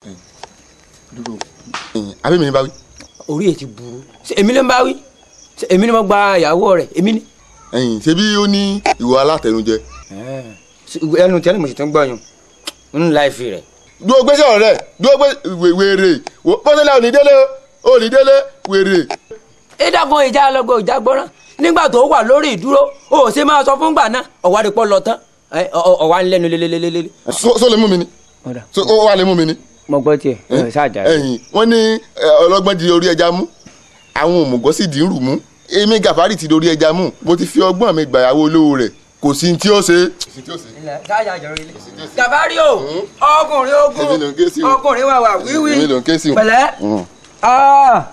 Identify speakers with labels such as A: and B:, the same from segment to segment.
A: dúró àbí mi ní bá wí.
B: orí ẹ̀ ti burú Ṣé èmi ló ń bá wí Ṣé èmi ni mo gba ìyàwó rẹ̀ èmi ni.
A: ẹ̀yin ṣebí ó ní ìwọ alátẹnujẹ.
B: Ṣé ẹnu tẹ́lẹ̀ mo sì tún gbọ́yàn nínú láìfi rẹ̀.
A: dúró gbé sọ̀rọ̀ rẹ̀ dúró gbé wè- wèrè wò- pọ́sẹ́lẹ̀ òní délé o òní délé wèrè.
B: ìdàgbọ́n ìjà lọ́gbọ̀n ìjà gbọ́ràn nígbà tó wà lórí ìdúró o ò ṣe máa sọ fún gbà náà ọ̀wá rẹ̀ pọ̀ lọ tán ẹ, ọ- ọ- ọ̀wá ń lẹ́nu lélelélele.
A: so so lè mú mi ni so ó wà lè mú mi ni.
B: mo gbọ́ tiẹ̀ ẹ ṣáàjà rẹ̀.
A: ẹ̀yin wọ́n ní ẹ, ọlọ́gbọ́n di orí ẹja mú àwọn òmùgọ̀ sì dín rù mú èmi gàfárì ti dorí ẹja mú mo ti fi ọgbọ́n mi gbàyàwó olówó rẹ̀ kò sí ní tí ó ṣe.
B: gàbárí o ọkùnrin
A: Èmi ló ń ké sí
B: ogun
A: o.
B: ọkùnrin wà wà wíwí
A: èmi ló ń ké sí o.
B: pẹ̀lẹ́.
A: Mm.
B: Ah.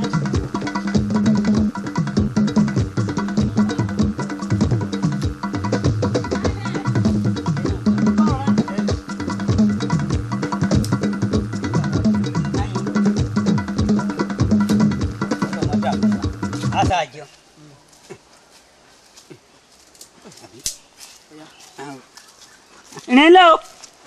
C: Aṣáájú. Ìrìnlẹ̀ o.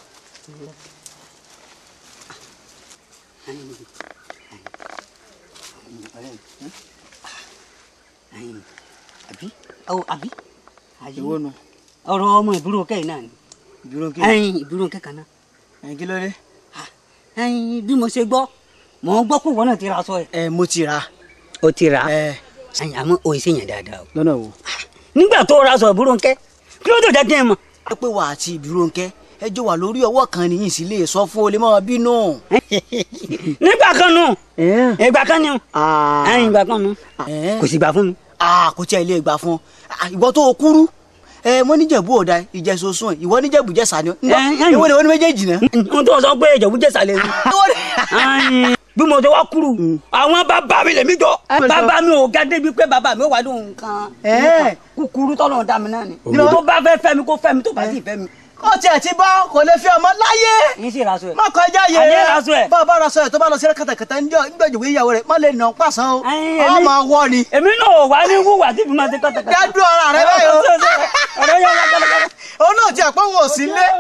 C: Àbí? Ọ̀ àbí?
D: Èwo nu?
C: Ọ̀rọ̀ ọmọ ìbúrò kẹ́yìn náà ni.
D: Ìbúrò kí?
C: Ẹyin ìbúrò kẹ́kàn náà.
D: Ẹyin kí ló dé?
C: Ẹyin bí mo ṣe gbọ́, mò ń gbọ́ pé ìwọ náà ti ra aṣọ ẹ̀.
D: Ẹ mo ti rà.
C: O ti rà á.
D: Ẹ
C: Ẹyin àmọ́ o ṣe yàn dáadáa o.
D: lọ́nà wo?
C: Nígbà tó ra aṣọ ìbúrò kẹ́, kí ló tó jẹ́ kí n mọ̀?
D: Ẹ pé wà àti ìbúrò ńkẹ́ ẹ jọ wà lórí ọwọ́ kan nìyí sí lè sọ fún olè máa bínú.
C: Nígbà kan nù, ìgbà kan ni o.
D: Ah.
C: Ẹyin ìgbà kan nù.
D: Ẹ.
C: Kò sì gbà fún mi.
D: Ah, kò tí ẹ lè gbà fún ọ Ah, ìwọ tó o kúrú ẹ mo níjẹ̀bú ọ̀dà ìjẹ̀sọ̀sùn ìwọ níjẹ̀bú jẹ̀sà ni ọ
C: Ẹ, ẹ.
D: ìwọ ni wọ́n ní méjèèjì náà.
C: N tó sọ pé ìjọ̀bú jẹ̀sà lè rí. Ẹyin, bí mo ṣe wá kúrú àwọn bàbá mi lèmi jọ bàbá mi ò ga débi pé bàbá mi ò wá lóhun kan
D: Ẹ.
C: kúkúrú tọ́lọ̀ dá mi náà ni tó bá fẹ́ fẹ́ mi kó fẹ́ mi tó bá sì fẹ́ mi.
D: ó tiẹ̀ ti bá kò lè fi ọmọ láyé
C: yín sì raṣọ ẹ̀.
D: má kọjá yẹ
C: Àyè raṣọ ẹ̀.
D: bá a bá raṣọ ẹ̀ tó bá lọ sí kàtàkàtà nígbàjọba ìyàwó rẹ̀ má lè nà ọ́ pàṣán o
C: Ẹyin,
D: ọ
C: èmi-
D: máa wọ ni.
C: èmi náà ò wá ní wúwà tí fi máa ṣe kọ́tàkọ́tà.
D: dádúró ara rẹ báyìí o
C: ọ̀rọ̀ yẹn wá kọ́tàkọ́tà.
D: òun náà ti àpò wọn ò sí lé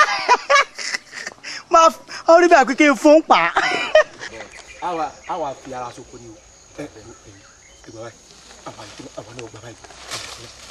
D: máa orí bẹ́ẹ̀ kékeré fún pa.
E: àwa àwa fi ara soko ni o ẹ ẹ ẹ ẹ gbà báyìí àwa àwa náà gbà báyìí